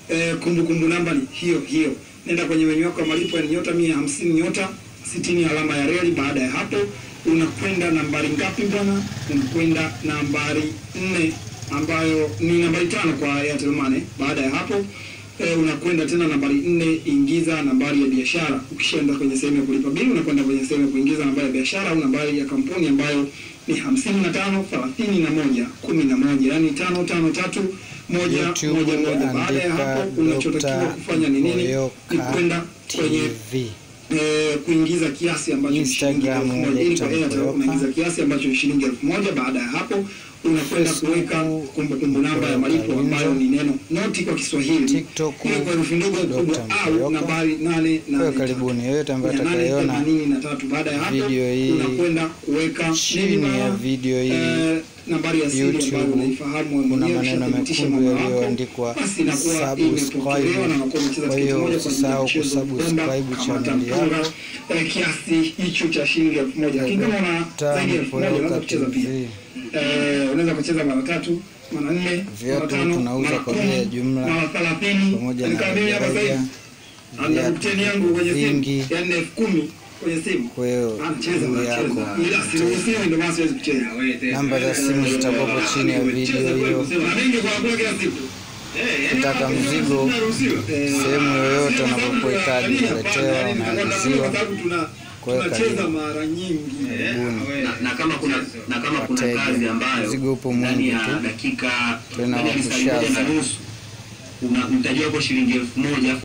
eh, kumbukumbu namba ni hiyo hiyo. Nenda kwenye menyu yako ya malipo ya nyota mia hamsini nyota sitini alama ya reli. Baada ya hapo unakwenda nambari ngapi bwana? Unakwenda nambari nne ambayo ni nambari tano kwa Airtel Money. Baada ya hapo eh, unakwenda tena nambari nne, ingiza nambari ya biashara. Ukishaenda kwenye sehemu ya kulipa bili, unakwenda kwenye sehemu ya kuingiza nambari ya biashara au nambari ya kampuni ambayo ni hamsini na tano thelathini na moja kumi na moja yaani tano tano tatu moja YouTube moja moja. Baada ya andika hapo unachotakiwa Dr. kufanya ni nini? Ni Boyoka kwenda kwenye TV. eh, kuingiza kiasi ambacho ni shilingi Instagram, elfu moja ili kwa Dr. Airtel Boyoka. unaingiza kiasi ambacho ni shilingi elfu moja Baada ya hapo unakwenda Facebook, kuweka kumbukumbu namba ya malipo Boyoka ambayo ni neno noti kwa Kiswahili, TikTok, hiyo kwa herufi ndogo Dr. kubwa au Boyoka. nambari nane Kwa nane karibuni yoyote ambaye tatu. atakayeona 883. Baada ya hapo video hii unakwenda kuweka chini nini ya bana? video hii Eh, nambari ya siri YouTube, ambayo unaifahamu wewe kuna mwenyewe, maneno ushathibitisha mekundu mwamala wako, yaliyoandikwa basi inakuwa subscribe. imepokelewa na unakuwa umecheza Kwa tiketi hiyo moja kwa ajili ya usisahau mchezo wa kusubscribe bomba, channel kamata mpira, yako. eh, kiasi hicho cha shilingi elfu moja lakini kama una zaidi ya elfu moja unaweza Boyoka kucheza pia TV. Eh, unaweza kucheza mara tatu mara nne mara Viatu tano tunauza mara kwa kumi, bei ya jumla, mara thelathini pamoja na Nikaa mimi hapa sasa hivi rejareja, ana mteni yangu kwenye simu vingi. ya nne elfu kumi kwenye simu Kwa hiyo anacheza juu anacheza yako ila siruhusiwi ndio maana siwezi kucheza namba za simu zitakuwepo chini ya video hiyo. na mengi kwa kula kila siku Ukitaka mzigo sehemu yoyote unapokuhitaji kuletewa, unaagiziwa. Kuweka tunacheza link. mara nyingi Karibuni. na, na kama kuna na kama kuna Wateja. kazi ambayo Mzigo upo ndani mwingi ya tu. dakika Tena ndani ya wa lisali moja na kushaza. nusu una mtaji wako shilingi elfu moja